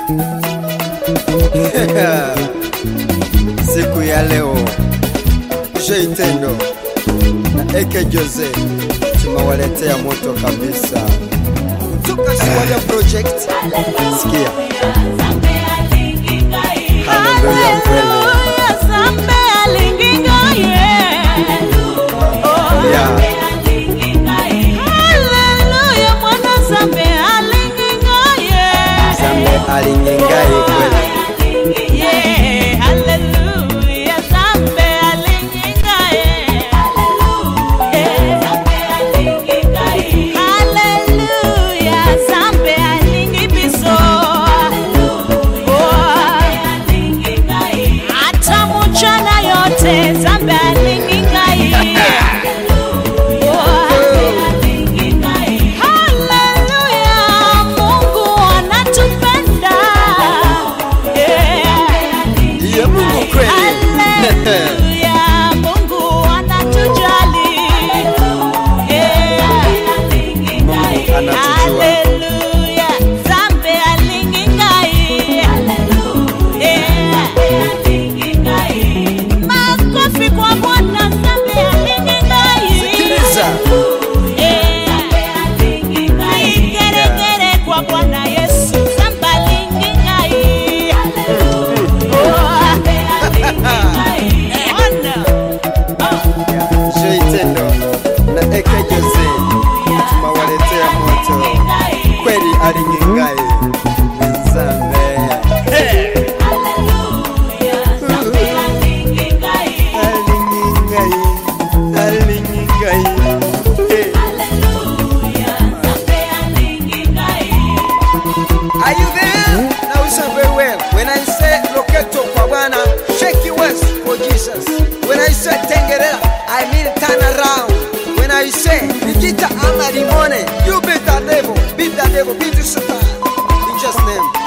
siku ya leo Sheitendo na Eke Jose tumewaletea moto kabisa kutoka Swaya Project. Sikia, haleluya kweli yeah. Zambe alinyengai kweli Zambe alingi ngai Haleluya, Mungu anatupenda. Ndiye Mungu kweli Haleluya, Mungu anatujali. Mungu anatujua. Haleluya, Zambe alingi ngai. Makofi kwa Bwana, Zambe alingi ngai. Sikiliza. Igeregere kwa Bwana Yesu, Zamba lingi ngai. Ona. Sheitendo na Eke Jose tumewaletea moto kweli alinyengai Zambe alinyengai alinyengai hey. Are you there? Now listen very well. When I say loketo kwa Bwana, shake your waist for Jesus. When I say tengerera, I mean turn around. When I say nikita ama limone, you beat the devil, beat the devil, beat the Satan. In Jesus' name.